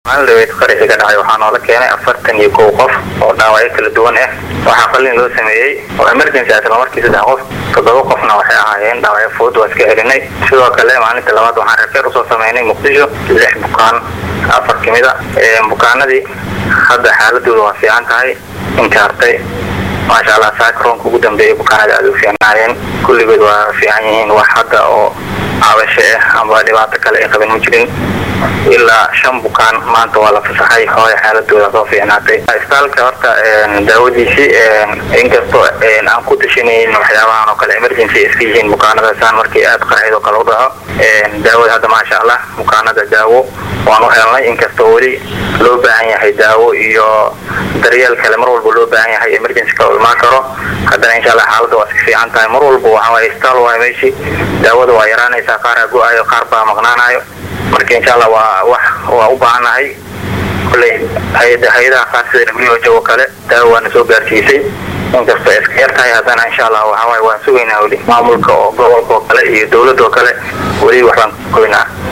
maalin dhaweyd qaraxii ka dhacay waxaa noola keenay afartan iyo kow qof oo dhaawacyo kala duwan ah waxaa qalin loo sameeyey oo emergency isla markii saddex qof toddoba qofna waxay ahaayeen dhaawacyo fudud waa iska celinay sidoo kale maalinta labaad waxaan reerkeer usoo sameynay muqdisho lix bukaan afar kamid a bukaanadii hadda xaaladooda waa fiican tahay inkaartay maasha allah saakaroonka ugu dambeeyay bukaanada aada u fiicnaayeen kulligood waa fiican yihiin wax hadda oo cabasho ah amba dhibaato kale ay qaban ma jirin ilaa shan bukaan maanta waa la fasaxay hooya xaaladooda soo fiicnaatay isbitaalka horta daawadiisii inkastoo aan ku tashanayn waxyaabahan oo kale emergency iska yihiin bukaanadasaan markii aada qaraxid oo kale u dhaco daawada hadda maasha allah bukaanada daawo waan u helnay inkastoo weli loo baahan yahay daawo iyo daryeel kale mar walba loo baahan yahay emergency kale imaan karo haddana insha allah xaaladda waa iska fiican tahay mar walba waxawaaye isbitaal waay meeshii daawada waa yaraanaysaa qaaraa go-ayo qaar baa maqnaanayo marka insha allah waa wax waa u baahannahay kolley hay-adaha qaar sida who oo kale daawo waana soo gaarsiisay inkastoo iska yar tahay haddana insha allah waxawaaye waan sugaynaa weli maamulka oo gobolka oo kale iyo dowladda oo kale weli waxbaan koynaa